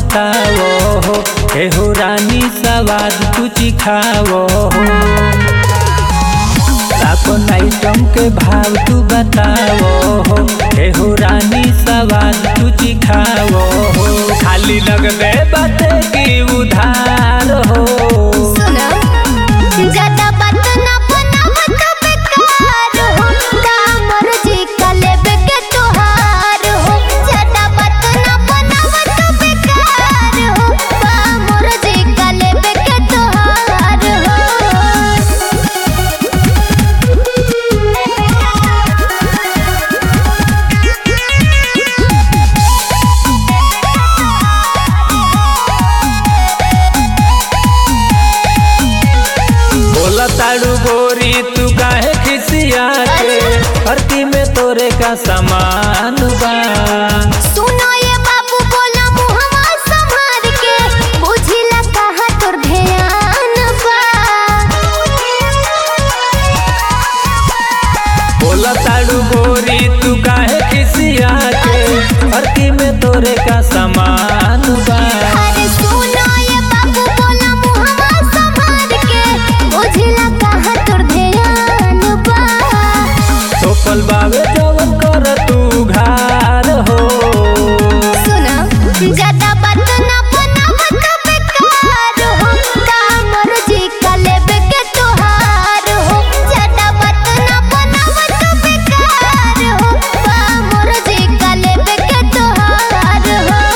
बताओ हो एहो रानी सवाद तू चिखाओ हो अपन आइटम के भाव तू बताओ हो एहो रानी सवाद तू चिखाओ हो खाली लगबे बाते की उधार हो सुनो ज्यादा बात ना बनावत बेकार हो कामर जी का लेबे के तोहार हो ज्यादा बात ना बनावत बेकार हो कामर जी का लेबे के तोहार बोला ताड़ू गोरी तू काहे खिसिया के धरती में तोरे का सामान बा सुनो ये बाबू बोला मुहवा संभार के बुझिला कहा तोर ध्यान बा बोला ताड़ू गोरी तू काहे खिसिया के धरती में तोरे का सामान बा अरे सुनो ये बाबू बोला मुहवा संभार के बुझिला कहा तोर ध्यान बा सोपल बावे जवन कर तू घार हो सुनो ज्यादा बात ना बनावत बेकार हो कामर जी का लेबे के तोहार हो ज्यादा बात ना बनावत बेकार हो कामर जी का लेबे के तोहार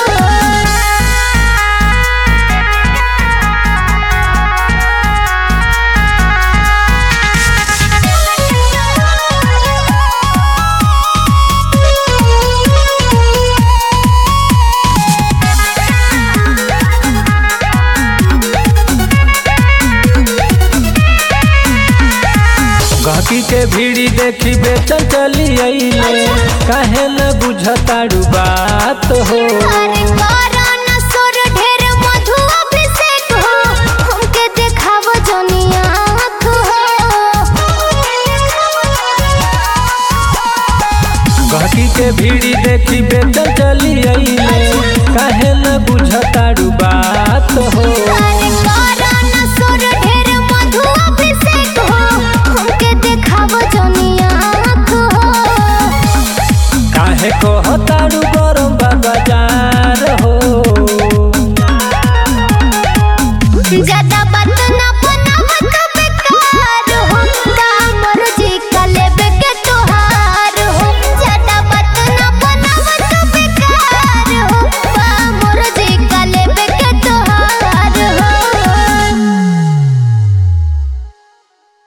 गहकी के भीड़ी देखी बेचल चली अइले काहे न बुझताड़ू बात हो अरे कोरोना सुर ढेर मधु अभिषेक हो हमके देखाव जनिया आँख हो गहकी के भीड़ी देखी बेचल चली अइले काहे न बुझताड़ू बात हो अरे कोरोना सुर ढेर मधु अभिषेक हो हमके देखाव जनिया आँख हो काहे कहताड़ू